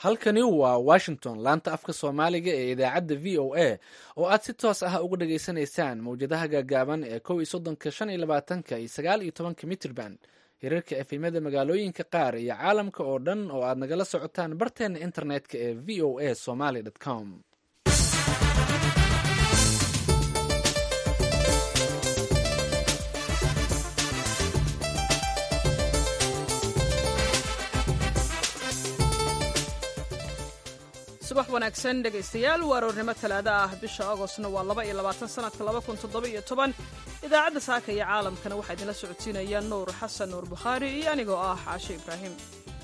halkani waa washington laanta afka soomaaliga ee idaacadda v o a oo aad si toos ah uga dhageysanaysaan mawjadaha gaagaaban ee kow iyo soddonka shan iyo labaatanka iyo sagaal iyo tobanka mitrban hirarka efemyada magaalooyinka qaar iyo caalamka oo dhan oo aad nagala socotaan barteena internetka ee v o a somaly com subax wanaagsan dhegaystayaal waa aroornimo talaado ah bisha agostna waa laba iyo labaatan sanadka laba kun toddoba iyo toban idaacadda saaka iyo caalamkana waxaa idinla socodsiinaya nuur xasan nuur bukhaari iyo anigoo ah caashe ibraahim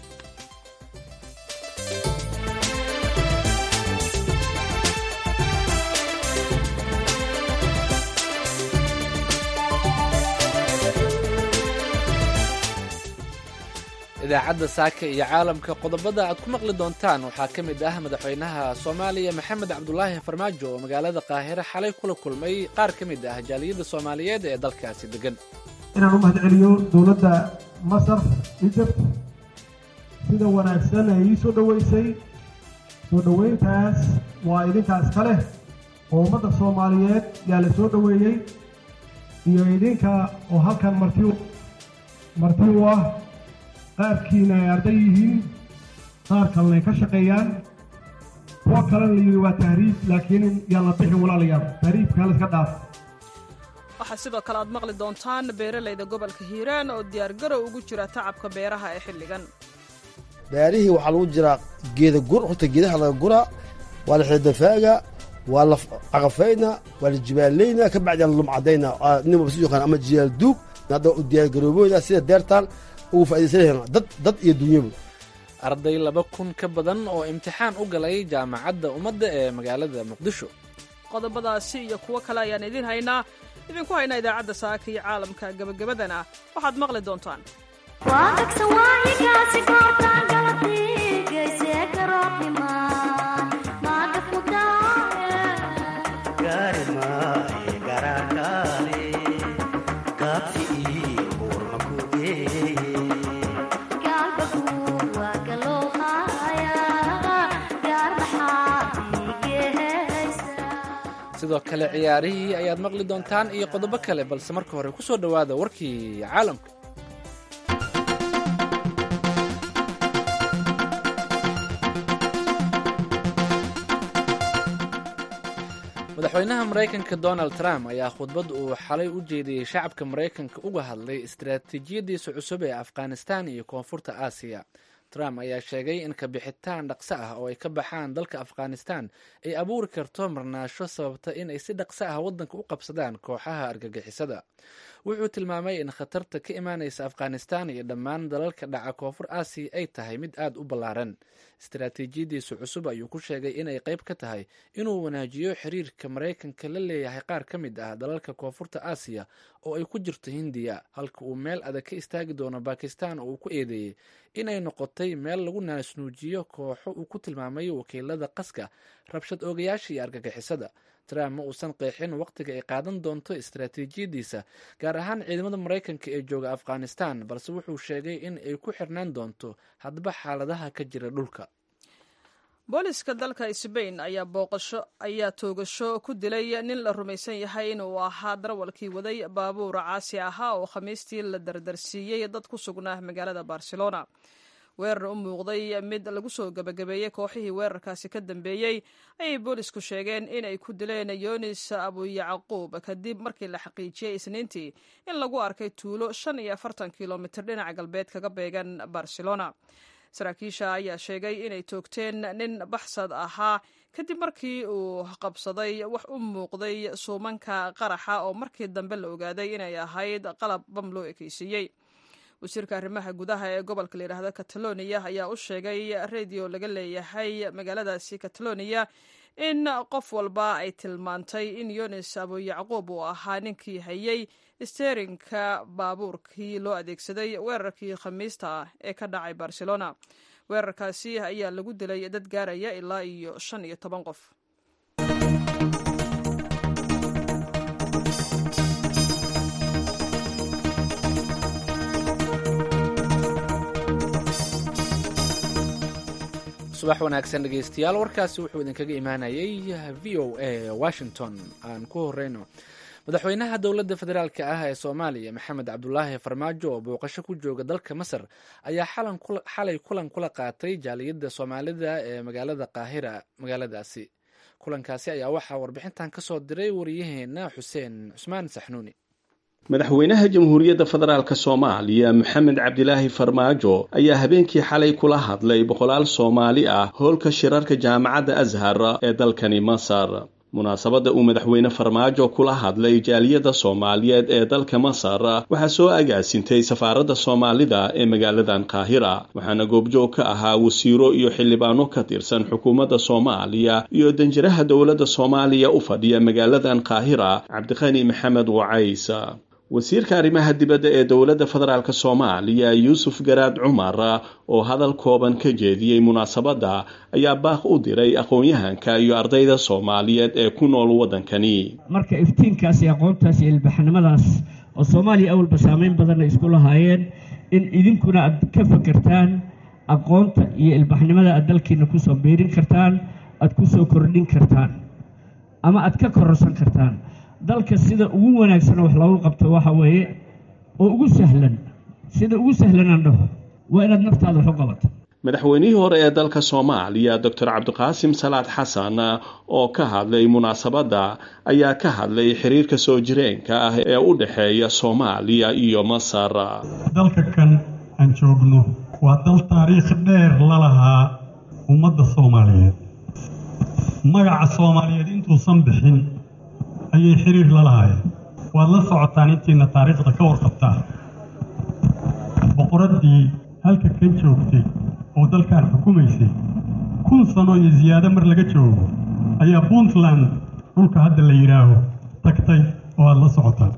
idaacadda saaka iyo caalamka qodobada aad ku maqli doontaan waxaa ka mid ah madaxweynaha soomaaliya maxamed cabdulaahi farmaajo oo magaalada qaahire xalay kula kulmay qaar ka mid ah jaaliyadda soomaaliyeed ee dalkaasi degan inaan u mahadceliyo dowladda masar egypt sida wanaagsan ay ii soo dhoweysay soo dhoweyntaas waa idinkaas ka leh oo ummadda soomaaliyeed yaa la soo dhoweeyey iyo idinka oo halkan marti marti u ah qaarkiina ay arday yihiin qaar kalena ay ka shaqeeyaan kuwo kalena la yidhi waa tahriib laakiin yaan la bixin walaalayaal tahriibka haliska dhaaf waxaa sidoo kale aad maqli doontaan beeralayda gobolka hiiraan oo diyaargarow ugu jira tacabka beeraha ee xilligan beerihii waxaa lagu jiraa geeda gur horta geedaha laga guraa waa la xidafaaga waa la caqafayna waa la jibaalayna ka bacdi la lumcadayna nin walba si yaqaan ama jiyaal duug hadda u diyaargaroobooda sida deertaan ugu faa'idaysanayaa dad dad iyo dunyaba arday laba kun ka badan oo imtixaan u galay jaamacadda ummadda ee magaalada muqdisho qodobadaasi iyo kuwo kale ayaan idiin haynaa idinku haynaa idaacadda saaka iyo caalamka gebagabadana waxaad maqli doontaan sidoo kale ciyaarihii ayaad maqli doontaan iyo qodobo kale balse marka hore ku soo dhowaada warkii caalamka madaxweynaha maraykanka donald trump ayaa khudbad uu xalay u jeediyey shacabka maraykanka uga hadlay istaraatiijiyadiisa cusub ee afghanistan iyo koonfurta aasiya trump ayaa sheegay in kabixitaan dhaqso ah oo ay ka baxaan dalka afghanistan ay abuuri karto marnaasho sababta in ay si dhaqso ah waddanka u qabsadaan kooxaha argagixisada wuxuu tilmaamay in khatarta ka imaanaysa afghanistan iyo dhammaan dalalka dhaca koonfur aasiya ay tahay mid aad u ballaaran istaraatiijiyadiisa cusub ayuu ku sheegay inay qayb ka tahay inuu wanaajiyo xiriirka maraykanka la leeyahay qaar ka mid ah dalalka koonfurta aasiya oo ay ku jirto hindiya halka uu meel adag ka istaagi doono bakistan oo uu ku eedeeyey inay noqotay meel lagu naasnuujiyo kooxo uu ku tilmaamay wakiilada qaska rabshad oogayaasha iyo argagixisada trump ma uusan qeexin wakhtiga ay qaadan doonto istaraatiijiyadiisa gaar ahaan ciidamada maraykanka ee jooga afghanistan balse wuxuu sheegay in ay ku xirnaan doonto hadba xaaladaha ka jira dhulka booliska dalka sbain ayaa booqasho ayaa toogasho ku dilay nin la rumaysan yahay inuu ahaa darawalkii waday baabuur caasi ahaa oo khamiistii la dardarsiiyey dad ku sugnaa magaalada barcelona weerar u muuqday mid lagu soo gebagabeeyey kooxihii weerarkaasi ka dambeeyey ayay boolisku sheegeen inay ku dileen yonis abuyacquub kadib markii la xaqiijiyey isniintii in lagu arkay tuulo shan iyo afartan kilomitir dhinaca galbeed kaga beegan barcelona saraakiisha ayaa sheegay inay toogteen nin baxsad ahaa kadib markii uu qabsaday wax u muuqday suumanka qaraxa oo markii dambe la ogaaday inay ahayd qalab bam loo ekeysiiyey wasiirka arrimaha gudaha ee gobolka la yidhaahdo catalonia ayaa u sheegay radio laga leeyahay magaaladaasi catalonia in qof walba ay tilmaantay in yunis abuyacquub uu ahaa ninkii hayay steerinka baabuurkii loo adeegsaday weerarkii khamiista ah ee ka dhacay barcelona weerarkaasi ayaa lagu dilay dad gaaraya ilaa iyo shan iyo toban qof subax wanaagsan dhegeystayaal warkaasi wuxuu idinkaga imaanayay v o a washington aan ku horeyno madaxweynaha dowladda federaalka ah ee soomaaliya maxamed cabdulaahi farmaajo oo booqasho ku jooga dalka masar ayaa xalay kulan kula qaatay jaaliyadda soomaalida ee magaalada qaahira magaaladaasi kulankaasi ayaa waxaa warbixintan kasoo diray wariyaheena xuseen cusmaan saxnuuni madaxweynaha jamhuuriyadda federaalk soomaaliya maxamed cabdilaahi farmaajo ayaa habeenkii xalay kula hadlay boqolaal soomaali ah hoolka shirarka jaamacadda ashar ee dalkani masar munaasabadda uu madaxweyne farmaajo kula hadlay jaaliyadda soomaaliyeed ee dalka masar waxaa soo agaasintay safaaradda soomaalida ee magaaladan qaahira waxaana goobjoog ka ahaa wasiiro iyo xildhibaano ka tirsan xukuumadda soomaaliya iyo danjiraha dowladda soomaaliya u fadhiya magaaladan qaahira cabdiqani maxamed wacays wasiirka arrimaha dibadda ee dowladda federaalk soomaaliya yuusuf garaad cumar oo hadal kooban ka jeediyey munaasabadda ayaa baaq u diray aqoon-yahanka iyo ardayda soomaaliyeed ee ku nool waddankani marka iftiinkaas iyo aqoontaas iyo ilbaxnimadaas oo soomaaliya awalba saameyn badanna isku lahaayeen in idinkuna aad ka fakertaan aqoonta iyo ilbaxnimada aad dalkiina kusoo biirin kartaan aad kusoo kordhin kartaan ama aad ka kororsan kartaan dalka sida ugu wanaagsan wax loogu qabto waxa weeye oo ugu sahlan sida ugu sahlanaan dhaho waa inaad naftaada wax u qabato madaxweynihii hore ee dalka soomaaliya doctor cabdiqaasim salaad xasan oo ka hadlay munaasabadda ayaa ka hadlay xiriirka soo jireenka ah ee u dhexeeya soomaaliya iyo masar dalka kan aan joogno waa dal taariikh dheer la lahaa ummadda soomaaliyeed magaca soomaaliyeed intuusan bixin ayay xiriir la lahaayeen waad la socotaan intiina taariikhda ka warqabtaa boqoraddii halka kan joogtay oo dalkan xukumaysay kun sano iyo siyaado mar laga joogo ayaa puntland dhulka hadda la yidhaaho tagtay oo aad la socotaan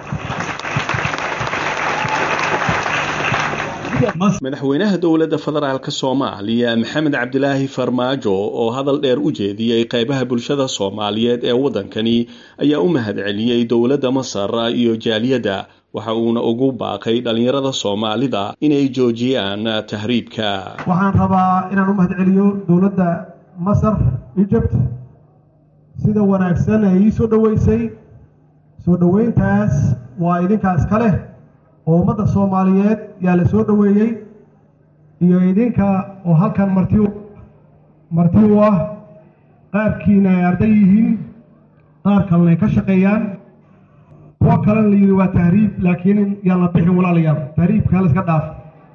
madaxweynaha dowladda federaalk soomaaliya maxamed cabdilaahi farmaajo oo hadal dheer u jeediyey qaybaha bulshada soomaaliyeed ee waddankani ayaa u mahadceliyey dowladda masar iyo jaaliyadda waxa uuna ugu baaqay dhallinyarada soomaalida inay joojiyaan tahriibka waxaan rabaa inaan u mahadceliyo dowladda masar egypt sida wanaagsan ee ii soo dhoweysay soo dhoweyntaas waa idinkaas ka leh oo ummadda soomaaliyeed yaa la soo dhoweeyey iyo idinka oo halkan marti marti u ah qaarkiina ay arday yihiin qaar kalena ay ka shaqeeyaan kuwo kalena la yidhi waa tahriib laakiin yaan la bixin walaalayaal tahriibka hala iska dhaaf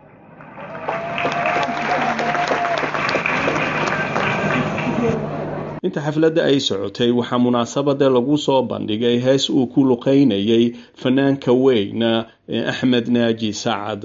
inta xafladda ay socotay waxaa munaasabada lagu soo bandhigay hees uu ku luqaynayay fanaanka weyn ee axmed naaji sacad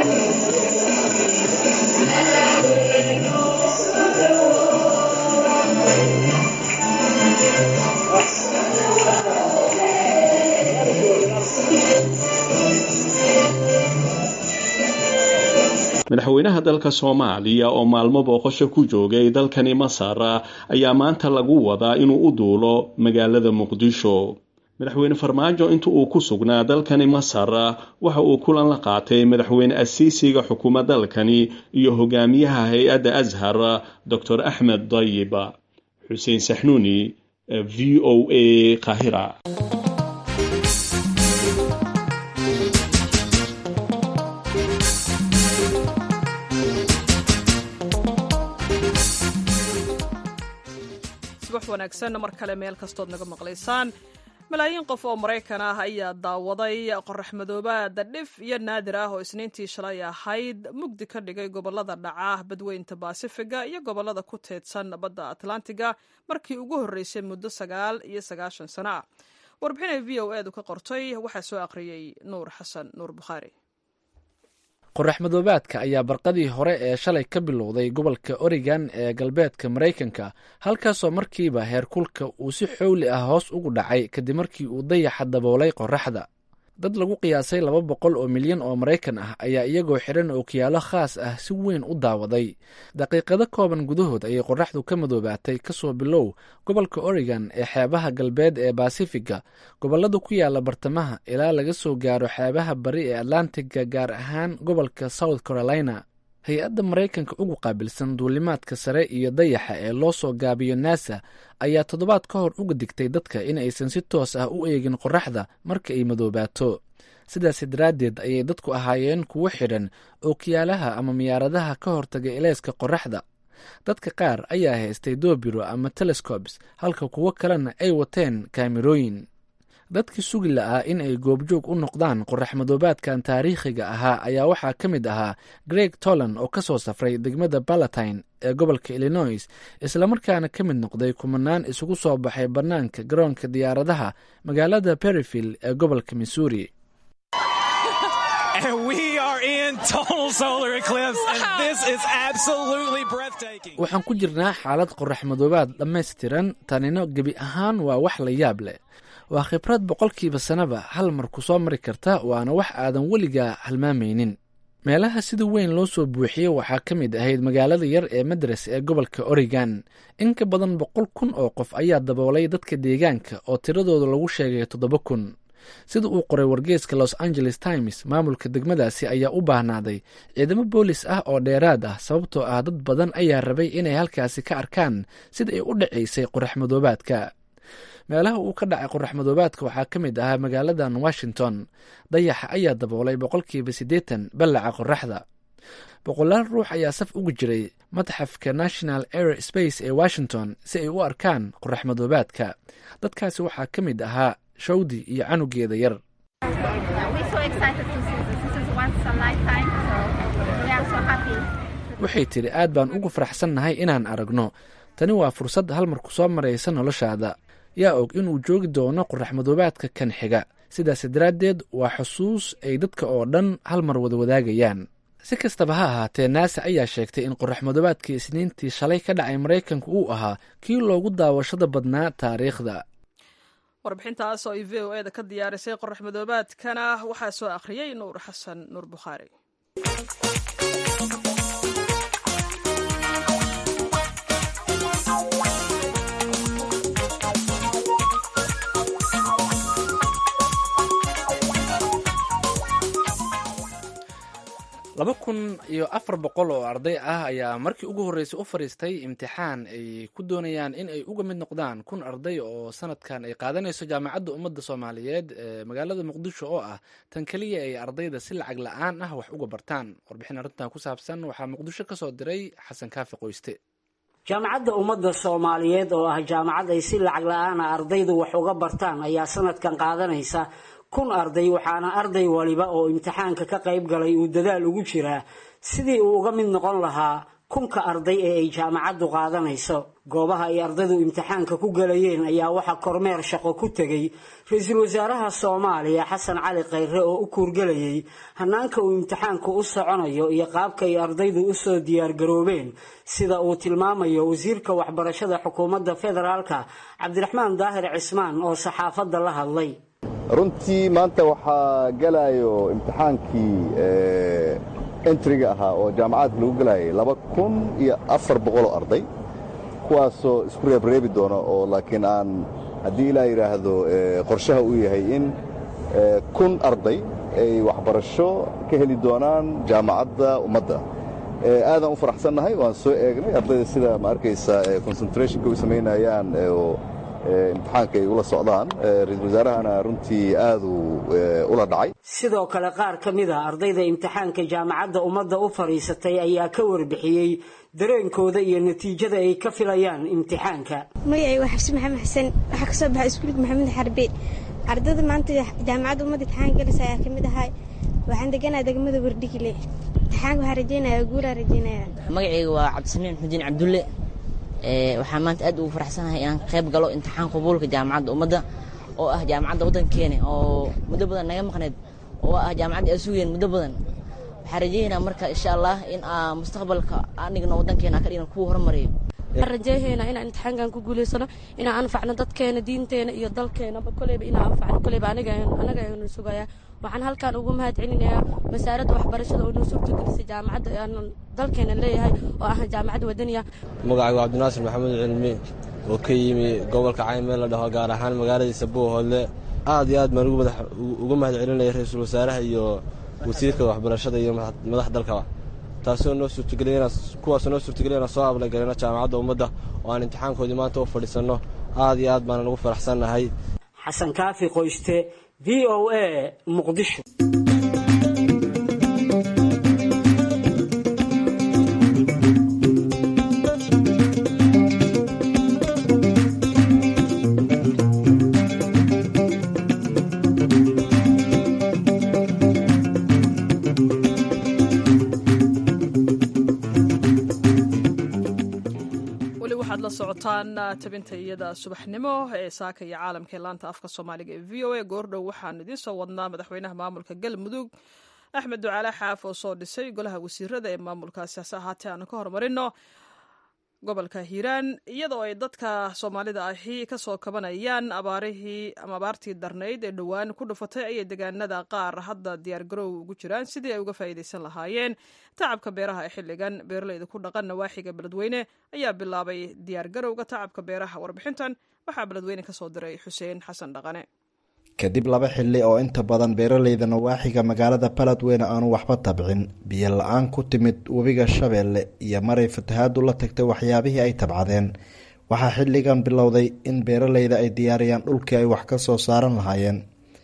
madaxweynaha dalka soomaaliya oo maalmo booqasho ku joogay dalkani masar ayaa maanta lagu wadaa inuu u duulo magaalada muqdisho madaxweyne farmaajo inta uu ku sugnaa dalkani masar waxa uu kulan la qaatay madaxweyne asiisiga xukuma dalkani iyo hogaamiyaha hay-adda ashar doctor axmed dayib xuseen saxnuuni v o a qahira subax wanaagsan mar kale meel kastood naga maqlaysaan malaayiin qof oo maraykan ah ayaa daawaday qorax madoobaada dhif iyo naadir ah oo isniintii shalay ahayd mugdi ka dhigay gobolada dhaca badweynta baasifiga iyo gobolada ku teedsan badda atlantiga markii ugu horreysay muddo sagaal iyo sagaashan sano ah warbixinay v o edu ka qortay waxaa soo aqriyey nuur xasan nuur bukhaari qorax madoobaadka ayaa barqadii hore ee shalay ka bilowday gobolka oregon ee galbeedka maraykanka halkaasoo markiiba heerkulka uu si xowli ah hoos ugu dhacay kadib markii uu dayaxa daboolay qoraxda dad lagu qiyaasay laba boqol oo milyan oo maraykan ah ayaa iyagoo xidhan ookiyaalo khaas ah si weyn u daawaday daqiiqado kooban gudahood ayay qoraxdu ka madoobaatay kasoo bilow gobolka oregon ee xeebaha galbeed ee baasifiga gobolada ku yaala bartamaha ilaa laga soo gaaro xeebaha bari ee atlantiga gaar ahaan gobolka south carolina hay-adda maraykanka ugu qaabilsan duulimaadka sare iyo dayaxa ee loo soo gaabiyo nasa ayaa toddobaad ka hor uga digtay dadka in aysan si toos ah u eegin qoraxda marka ay madoobaato sidaas daraaddeed ayay dadku ahaayeen kuwo xidhan ookiyaalaha ama miyaaradaha ka hortaga eleyska qoraxda dadka qaar ayaa haystay doobiro ama telescobes halka kuwo kalena ay wateen kaamirooyin dadkii sugi la'aa in ay goobjoog u noqdaan qorax madoobaadkan taariikhiga ahaa ayaa waxaa ka mid ahaa greg toland oo ka soo safray degmada balatine ee gobolka illinois islamarkaana ka mid noqday kumanaan isugu soo baxay bannaanka garoonka diyaaradaha magaalada berryfield ee gobolka missouri waxaan ku jirnaa xaalad qorax madoobaad dhammaystiran tanina gebi ahaan waa wax la yaab leh waa khibrad boqolkiiba sannaba hal mar ku soo mari karta waana wax aadan weligaa halmaamaynin meelaha sida weyn loo soo buuxiyey waxaa ka mid ahayd magaalada yar ee madras ee gobolka oregon in ka badan boqol kun oo qof ayaa daboolay dadka deegaanka oo tiradooda lagu sheegay toddoba kun sida uu qoray wargeeska los angeles times maamulka degmadaasi ayaa u baahnaaday ciidamo boolis ah oo dheeraad ah sababtoo ah dad badan ayaa rabay inay halkaasi ka arkaan sida ay u dhacaysay qorax madoobaadka meelaha uu ka dhacay qorax madoobaadka waxaa ka mid ahaa magaaladan washington dayaxa ayaa daboolay boqolkiiba siddeetan ballaca qoraxda boqolaal ruux ayaa saf ugu jiray matxafka national air space ee washington si ay u arkaan qorax madoobaadka dadkaasi waxaa ka mid ahaa shawdi iyo canugeeda yar waxay tidhi aad baan ugu faraxsannahay inaan aragno tani waa fursad hal mar ku soo maraysa noloshaada yaa og inuu joogi doono qorax madoobaadka kan xiga sidaas daraaddeed waa xusuus ay dadka oo dhan hal mar wada wadaagayaan si kastaba ha ahaatee naasa ayaa sheegtay in qorax madoobaadkii isniintii shalay ka dhacay maraykanka uu ahaa kii loogu daawashada badnaa taariikhda warbixintaas oo ay v o e da ka diyaarisay qorax madoobaadkana waxaa soo akhriyey nuur xasan nuur bukhaari laba kun iyo afar boqol oo arday ah ayaa markii ugu horreysay u fadhiistay imtixaan ay ku doonayaan in ay uga mid noqdaan kun arday oo sanadkan ay qaadanayso jaamacadda ummadda soomaaliyeed ee magaalada muqdisho oo ah tan keliya ay ardayda si lacag la-aan ah wax uga bartaan warbixin arrintan ku saabsan waxaa muqdisho ka soo diray xasan kaafi qoyste jaamacadda ummadda soomaaliyeed oo ah jaamacad ay si lacag la-aana ardaydu wax uga bartaan ayaa sanadkan qaadanaysa kun arday waxaana arday waliba oo imtixaanka ka qayb galay uu dadaal ugu jiraa sidii uu uga mid noqon lahaa kunka arday ee ay jaamacaddu qaadanayso goobaha ay ardaydu imtixaanka ku galayeen ayaa waxaa kormeer shaqo ku tegey ra-iisul wasaaraha soomaaliya xasan cali khayre oo u kuurgelayay hanaanka uu imtixaanku u soconayo iyo qaabka ay ardaydu usoo diyaargaroobeen sida uu tilmaamayo wasiirka waxbarashada xukuumadda federaalka cabdiraxmaan daahir cismaan oo saxaafadda la hadlay runtii maanta waxaa gelayo imtixaankii entriga ahaa oo jaamacadka lagu gelayay laba kun iyo afar boqoloo arday kuwaasoo isku reebreebi doona oo laakiin aan haddii ilaa yidhaahdo qorshaha uu yahay in kun arday ay waxbarasho ka heli doonaan jaamacadda ummadda aadaan u faraxsannahay waan soo eegnay ardayda sida ma arkaysa concentrationka u samaynayaan imtixaanka ay ula socdaan ra-iisul wasaarahana runtii aaduu ula dhacay sidoo kale qaar ka mid a ardayda imtixaanka jaamacadda ummadda u fadhiisatay ayaa ka warbixiyey dareenkooda iyo natiijada ay ka filayaan imtixaanka magacay waa xabsi maxamed xasan waxaa ka soo baxay iskuulka maxamed xarbeed ardayda maanta jaamacadda ummadda imtixaan galaysa ayaa ka mid ahay waxaan deganaha degmada wardhigile imtixaanka waxaa rajeynaya guulaa rajeynaya magacayga waa cabdisamiin xudiin cabdulle waxaan maanta aad ugu faraxsanahay inaan qayb galo imtixaan qabuulka jaamacadda ummadda oo ah jaamacadda waddankeena oo muddo badan naga maqneed oo ah jaamacadda aan sugeen muddo badan waxaan rajaynaynaa marka insha allah in aa mustaqbalka aan dhigno waddankeena ka dhigno kuwa horumariyo waxaan rajaynaynaa inaan imtixaankan ku guulaysano inaan anfacno dadkeena diinteena iyo dalkeenaba koleyba inaan anfacno koleyba anaga anaga aynu sugayaa waxaan halkan ugu mahad celinayaa wasaaradda waxbarashada oo noo suurtagelisay jaamacadda aan dalkeena leeyahay oo ah jaamacad wadaniya magacaygu cabdinaasir maxamuud cilmi oo ka yimi gobolka cayn meel la dhaho gaar ahaan magaaladiisa buuhoodle aad iyo aad baan uga mahad celinaya ra-iisul wasaaraha iyo wasiirka waxbarashada iyo madax dalkaba taasoo noo suurtageliyana kuwaasoo noo suurtageliyay inaan soo ablagalino jaamacadda ummadda oo aan imtixaankoodii maanta u fadhiisanno aad iyo aad baana ugu faraxsannahay xasan kaafi qoyste v o a muqdisho weli waxaad la socotaan tabinta iyada subaxnimo ee saaka iyo caalamka ee laanta afka soomaaliga ee v o a goordhow waxaanu idiin soo wadnaa madaxweynaha maamulka galmudug axmed ducaale xaaf oo soo dhisay golaha wasiirada ee maamulkaasi hase ahaatee aanu ka horumarino gobolka hiiraan iyadoo ay dadka soomaalida ahi kasoo kabanayaan abaarihii ama abaartii darnayd ee dhowaan ku dhufatay ayay deegaanada qaar hadda diyaargarow ugu jiraan sidii ay uga faa'iidaysan lahaayeen tacabka beeraha ee xilligan beeraleyda ku dhaqan nawaaxiga beledweyne ayaa bilaabay diyaargarowga tacabka beeraha warbixintan waxaa beledweyne kasoo diray xuseen xasan dhaqane kadib laba xilli oo inta badan beeraleyda nawaaxiga magaalada baladweyne aanu waxba tabcin biyo la-aan ku timid webiga shabeelle iyo maray fatahaadu la tagtay waxyaabihii ay tabcadeen waxaa xilligan bilowday in beeraleyda ay diyaariyaan dhulkii ay wax ka soo saaran lahaayeen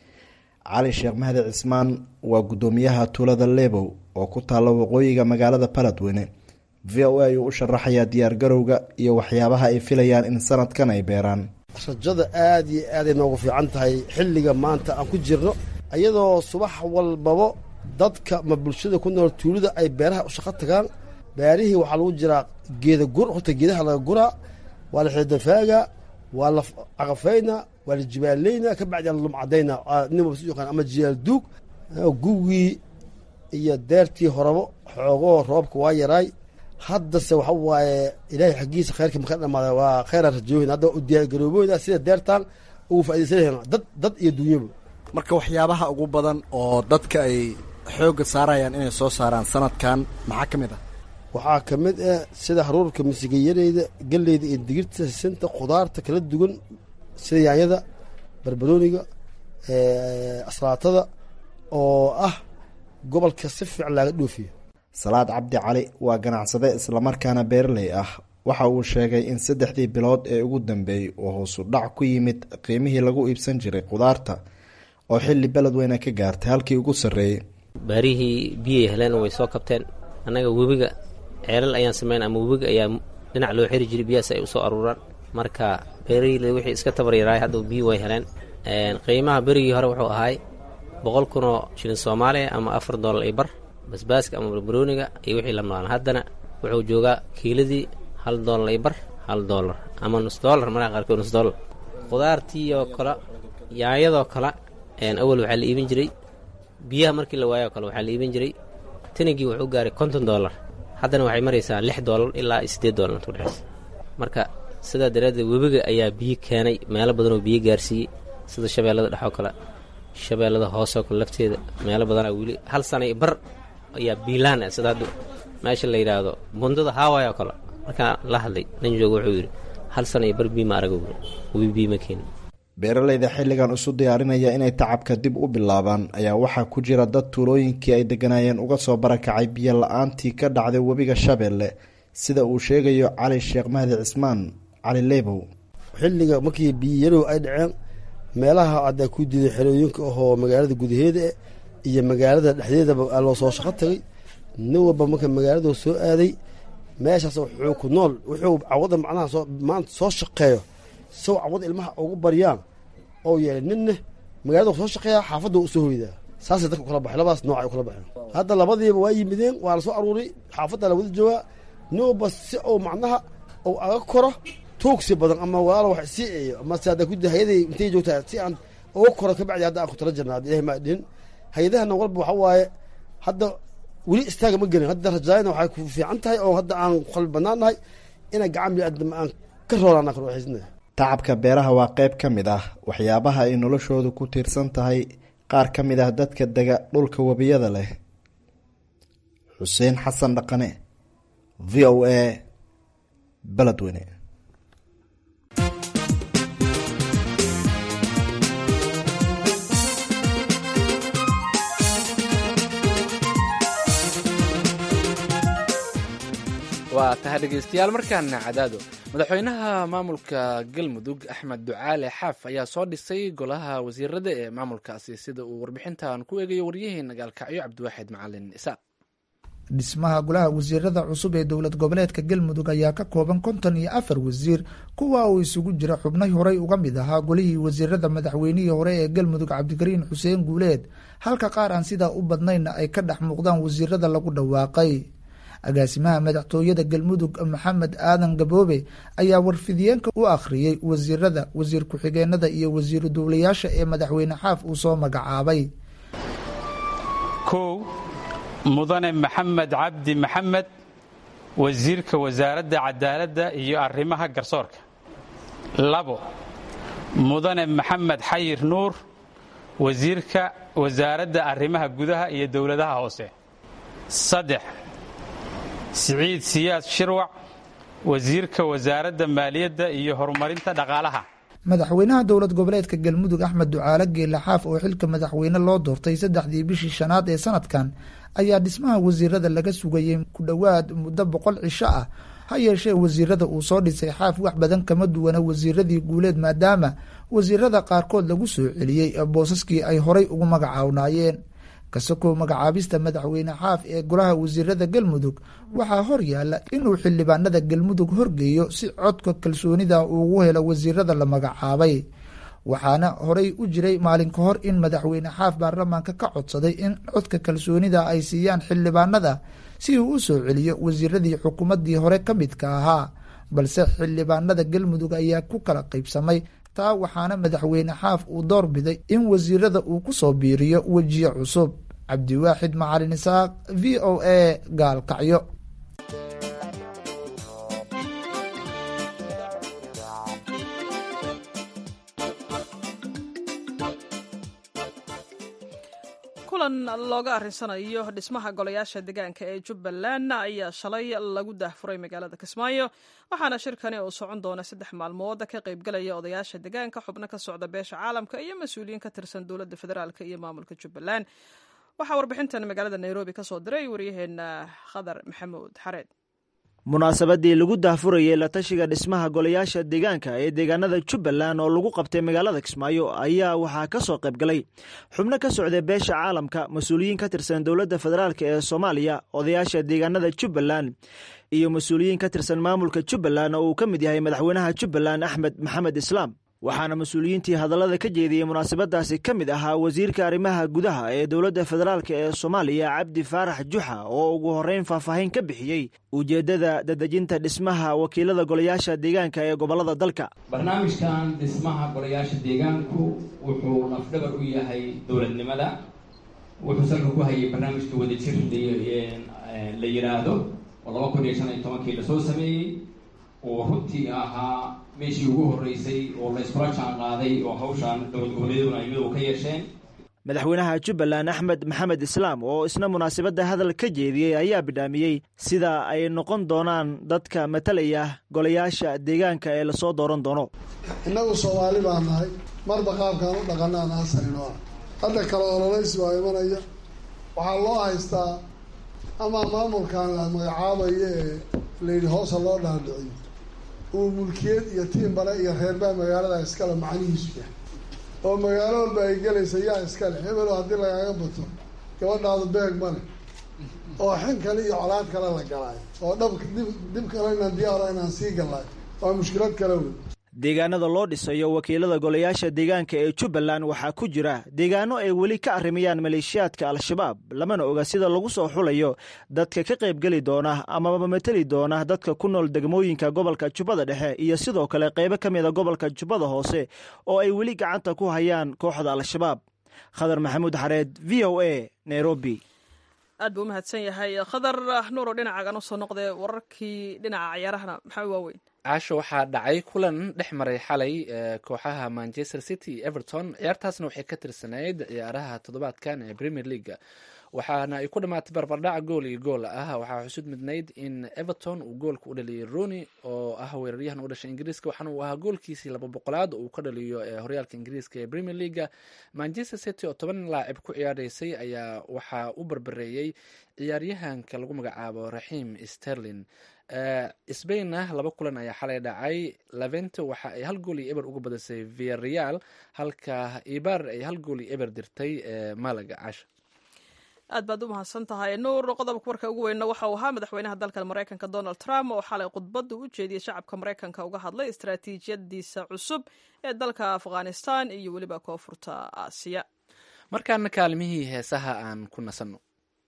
cali sheekh mahdi cismaan waa guddoomiyaha tuulada lebow oo ku taalla waqooyiga magaalada baladweyne v o a ayuu u sharaxayaa diyaargarowga iyo waxyaabaha ay filayaan in sanadkan ay beeraan rajada aada iyo aaday noogu fiican tahay xilliga maanta aan ku jirno iyadoo subax walbaba dadka ma bulshada ku nool tuulida ay beeraha u shaqo tagaan beerihii waxaa lagu jiraa geeda gur horta geedaha laga guraa waa la xidafaaga waa la caqafayna waa la jibaaleyna ka bacdi la lumcadayna nin walba si yaqaan ama jiyaal duug gugii iyo deertii horabo xoogoo roobka waa yaraay haddase waxa waaye ilaahay xaggiisa khayrka maka dhamaada waa khayraa rajoohin hadda u diyaargarooboyna sida deertaan ugu faaidaysanayna dad dad iyo dunyaba marka waxyaabaha ugu badan oo dadka ay xoogga saarayaan inay soo saaraan sanadkan maxaa ka mid ah waxaa ka mid ah sida haruurka misigayareyda galleyda iyo digirta sisinta khudaarta kala duwan sida yaanyada barbarooniga aslaatada oo ah gobolka si fiican laaga dhoofiyo salaad cabdi cali waa ganacsade islamarkaana beeraley ah waxa uu sheegay in saddexdii bilood ee ugu dambeeyey uu hoosu dhac ku yimid qiimihii lagu iibsan jiray khudaarta oo xilli beledweyne ka gaartay halkii ugu sarreeyey baarihii biyay heleen way soo kabteen annaga webiga ceelal ayaan samayn ama webiga ayaa dhinac loo xiri jiray biyahaas ay usoo aruuraan marka beeraley wixii iska tabaryaraay hadda biyi way heleen qiimaha berigii hore wuxuu ahaay boqol kunoo shilin soomaaliya ama afar doolar iyo bar basbaaska ama barbarooniga iyo wixii la maalan haddana wuxuu joogaa kiiladii hal doolar iyo bar hal doolar ama nus doolar markaa qaarkood nus doolar khudaartii oo kale yaanyadoo kale awal waxaa la iibin jiray biyaha markii la waayoo kale waxaa la iibin jiray tanigii wuxuu gaaray konton doolar haddana waxay maraysaa lix doolar ilaa siddeed doolar inta udhexaysa marka sidaa daraaddeed webiga ayaa biyo keenay meelo badanoo biyo gaarsiiyey sida shabeellada dhexoo kale shabeellada hoosoo kale lafteeda meelo badanaa weli hal sana iyo bar ayaa biilaan ah sida hadda meesha la yidhaahdo bundada haaway oo kale markaa la hadlay nin jooga wuxuu yidhi hal sana iyo bar biima araga webi biima keenin beeraleyda xilligan isu diyaarinaya inay tacabka dib u bilaabaan ayaa waxaa ku jira dad tuulooyinkii ay deganaayeen uga soo barakacay biyo la-aantii ka dhacday webiga shabeelle sida uu sheegayo cali sheekh mahdi cismaan cali lebow xilliga markii biyoyarow ay dhaceen meelaha haddaa ku diiday xerooyinka ahoo magaalada gudaheeda iyo magaalada dhexdeedaba loo soo shaqo tagay nin walba marka magaalada soo aaday meeshaas wuxuu ku nool wuxuu cawada macnaha soo maanta soo shaqeeyo sow cawada ilmaha ugu baryaan oo yeelay ninna magaalada soo shaqeeya xaafadda usoo hoydaa saasay dadka kula baxay labadaas nooc ay kula baxeen hadda labadiiba waa yimideen waa la soo aruuray xaafadda la wada joogaa nin walba si uu macnaha uu aga koro tuugsi badan ama walaalo wax sii eeyo ama se hadda kudi hay-aday intay joogtaa si aan uga koro kabacdi hadda aan ku tala jirna hadda ilahi maa dhihin hay-adahana walba waxa waaye hadda weli istaaga ma gelin hadda rajaayana waxay ku fiican tahay oo hadda aan qalbi bannaan nahay inay gacan biniaadam aan ka roolana karo waxaysna tacabka beeraha waa qayb ka mid ah waxyaabaha ay noloshoodu ku tiirsan tahay qaar ka mid ah dadka dega dhulka webiyada leh xuseen xasan dhaqane v o a beledweyne waa tahay dhegaystayaal markaana cadaado madaxweynaha maamulka galmudug axmed ducaale xaaf ayaa soo dhisay golaha wasiirada ee maamulkaasi sida uu warbixintan ku eegayo waryaheena gaalkacyo cabdiwaaxid macalin isaaq dhismaha golaha wasiirada cusub ee dowlad goboleedka galmudug ayaa ka kooban konton iyo afar wasiir kuwa uu isugu jira xubnay horey uga mid ahaa golihii wasiirada madaxweynihii hore ee galmudug cabdikariin xuseen guuleed halka qaar aan sidaa u badnaynna ay ka dhex muuqdaan wasiirada lagu dhawaaqay agaasimaha madaxtooyada galmudug maxamed aadan gaboobe ayaa warfidiyeenka u akhriyey wasiirada wasiir ku-xigeenada iyo wasiiru duulayaasha ee madaxweyne xaaf uu soo magacaabay kow mudane maxamed cabdi maxamed wasiirka wasaaradda cadaaladda iyo arrimaha garsoorka labo mudane maxamed xayir nuur wasiirka wasaaradda arrimaha gudaha iyo dowladaha hoose saddex siciid siyaad shirwac wasiirka wasaaradda maaliyadda iyo horumarinta dhaqaalaha madaxweynaha dowlad goboleedka galmudug axmed ducaale geela xaaf oo xilka madaxweyne loo doortay saddexdii bishii shanaad ee sanadkan ayaa dhismaha wasiirada laga sugayay ku dhowaad muddo boqol cisho ah ha yeeshee wasiirada uu soo dhisay xaaf wax badan kama duwana wasiiradii guuleed maadaama wasiirada qaarkood lagu soo celiyey boosaskii ay horay ugu magacawnaayeen kasakoo magacaabista madaxweyne xaaf ee golaha wasiirada galmudug waxaa hor yaala inuu xildhibaanada galmudug horgeeyo si codka kalsoonida uugu helo wasiirada la magacaabay waxaana horay u jiray maalin ka hor in madaxweyne xaaf baarlamaanka ka codsaday in codka kalsoonida ay siiyaan xildhibaanada si uu u soo celiyo wasiiradii xukuumaddii hore ka midka ahaa balse xildhibaanada galmudug ayaa ku kala qaybsamay taa waxaana madaxweyne xaaf uu door biday in wasiirada uu ku soo biiriyo wejiye cusub cabdiwaaxid macalin isaaq v o a gaalkacyo kulan looga arrinsanayo dhismaha golayaasha deegaanka ee jubbaland ayaa shalay lagu daahfuray magaalada kismaayo waxaana shirkani uu socon doona saddex maalmood ka qaybgalaya odayaasha deegaanka xubno ka socda beesha caalamka iyo mas-uuliyiin ka tirsan dowladda federaalk iyo maamulka jubbaland waxaa warbixintan magaalada nairobi ka soo diray waryaheena khadar maxamuud xareed munaasabadii lagu daahfurayay la tashiga dhismaha golayaasha deegaanka ee deegaanada jubbaland oo lagu qabtay magaalada kismaayo ayaa waxaa ka soo qaybgalay xubno ka socda beesha caalamka mas-uuliyiin ka tirsan dowladda federaalk ee soomaaliya odayaasha deegaanada jubbaland iyo mas-uuliyiin ka tirsan maamulka jubbaland oo uu ka mid yahay madaxweynaha jubbaland axmed maxamed islaam waxaana mas-uuliyiintii hadallada ka jeediyey munaasabadaasi ka mid ahaa wasiirka arrimaha gudaha ee dowladda federaalk ee soomaaliya cabdi faarax juxa oo ugu horreyn faahfaahin ka bixiyey ujeeddada dadejinta dhismaha wakiilada golayaasha deegaanka ee gobollada dalka barnaamijkan dhismaha golayaasha deegaanku wuxuu nafdhabar u yahay dowladnimada wuxuu salka ku hayay barnaamijka wadajir la yidhaahdo oo laba kun iyo shan iyo tobankii lasoo sameeyey oo runtii ahaa meeshii ugu horreysay oo la iskula jaan qaaday oo hawshaan dowlad goboleeduna ay midow ka yeesheen madaxweynaha jubbaland axmed maxamed islaam oo isna munaasabadda hadal ka jeediyey ayaa bidhaamiyey sida ay noqon doonaan dadka matalaya golayaasha deegaanka ee lasoo dooran doono innagu soomaali baa nahay marba qaabkaan u dhaqanaan aasayno ah hadda kale ololaysi waa imanaya waxaa loo haystaa ama maamulkan la magacaabayo ee layidhi hoosa loo dhaadhiciyo uu mulkiyad iyo tiimbale iyo reerbaa magaalada iskale macnihiisu yahay oo magaalo walba ay gelaysa yaa iskale hebelo haddii lagaaga bato gabadhaadu beeg male oo xin kale iyo colaad kale la galaayo oo dhabka dib dib kale inaan diyaaro inaan sii gallaayo waa mushkilad kale wey deegaanada loo dhisayo wakiilada golayaasha deegaanka ee jubbaland waxaa ku jira deegaano ay weli ka arrimayaan maleeshiyaadka al-shabaab lamana oga sida lagu soo xulayo dadka ka qaybgeli doona amaba mateli doona dadka ku nool degmooyinka gobolka jubbada dhexe iyo sidoo kale qaybo ka mida gobolka jubbada hoose oo ay weli gacanta ku hayaan kooxda al-shabaab khadar maxamuud xareed v o a nairobi aad buu umahadsan yahay khadar nuuro dhinacaagan usoo noqdee wararkii dhinaca ciyaarahana maxaa waaweyn caasho waxaa dhacay kulan dhex maray xalay kooxaha manchester city iyo everton ciyaartaasna waxay ka tirsanayd ciyaaraha toddobaadkan ee premier leaga waxaana ay ku dhamaatay barbardhac gool iyo gool ah waxaa xusud midnayd in everton uu goolka u dhaliyay roni oo ah weeraryahan u dhashay ingiriiska waxaana uu ahaa goolkiisii laba boqolaad oo uu ka dhaliyo horyaalka ingiriiska ee premier leaga manchester city oo toban laacib ku ciyaaraysay ayaa waxaa u barbareeyey ciyaaryahanka lagu magacaabo raxiim sterlin sbainna laba kulan ayaa xalay dhacay levente waxa ay hal gool iyo eber uga badisay viareal halka ibar ay hal gool iyo eber dirtay malaga casha aad baad u mahadsan tahay nuur qodobka warka ugu weynna waxa uu ahaa madaxweynaha dalka maraykanka donald trump oo xalay khudbadda u jeediyey shacabka maraykanka uga hadlay istaraatiijiyadiisa cusub ee dalka afghanistan iyo weliba koonfurta aasiya markaana kaalmihii heesaha aan ku nasanno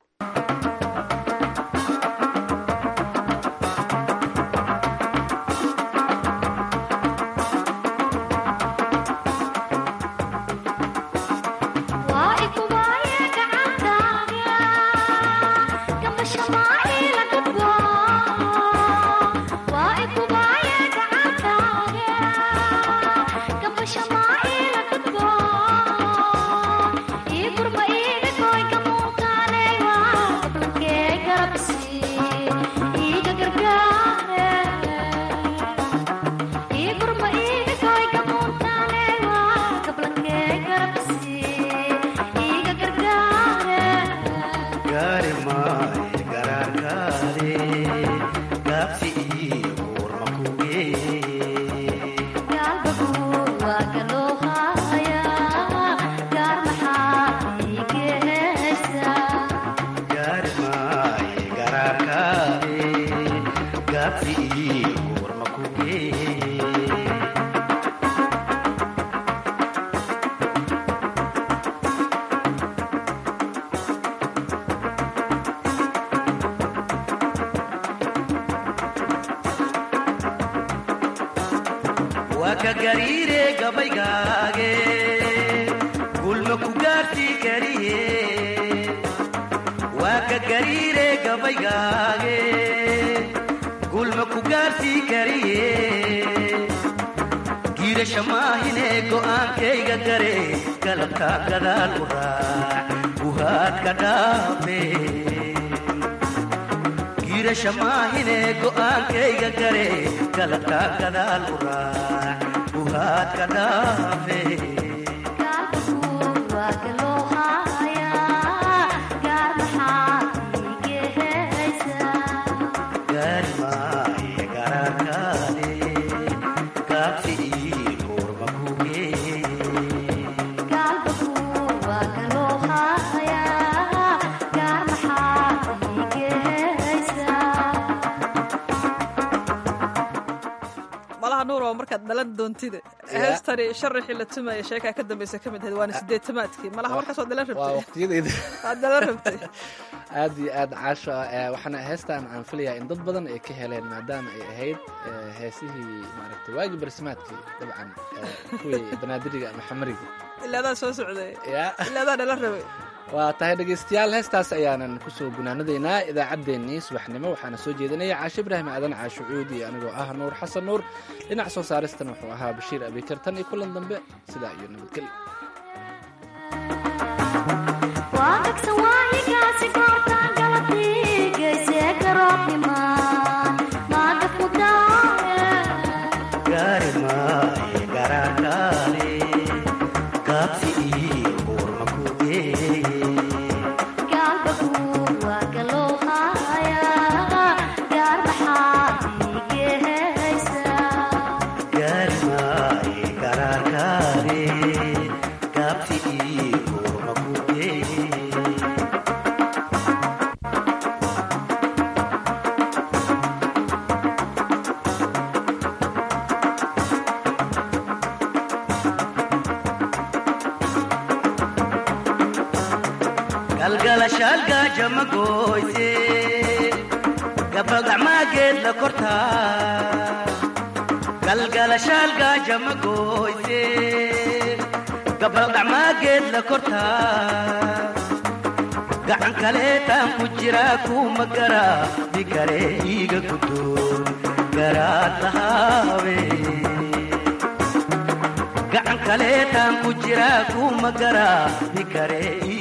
markaad dhalan doontida heestani sharaxii la tumaya sheekaa ka dambeysa ka mid ahayd waana sideetamaadkii malaha markaas waad dhalan rabtay waqtiyadeyda waad dhalan rabtay aad iyo aad caasho waxaana heestan aan filayaa in dad badan ay ka heleen maadaama ay ahayd heesihii maaragtay waagii barsimaadkii dabcan kuwii banaadiriga ama xamariga ilaadaa soo socday ilaadaa dhalan rabay waa tahay dhegaystayaal heestaas ayaanan kusoo gunaanadaynaa idaacaddeenii subaxnimo waxaana soo jeedinaya caashe ibraahim aadan caasho cuud iyo anigoo ah nuur xasan nuur dhinac soo saaristan wuxuu ahaa bashiir abikartan iyo kulan dambe sidaa iyo nabadgelyo galgalashaalgaajamagoyse gabagacmaageed la kortaa galgalashaalgaajamagoyse gabagacmaageed la kortaa gacan kaleetaan ku jiraa kuma garaa bikale iiga gudoon garaad lahaabe gacan kaleetaan ku jiraa kuma garaa bikale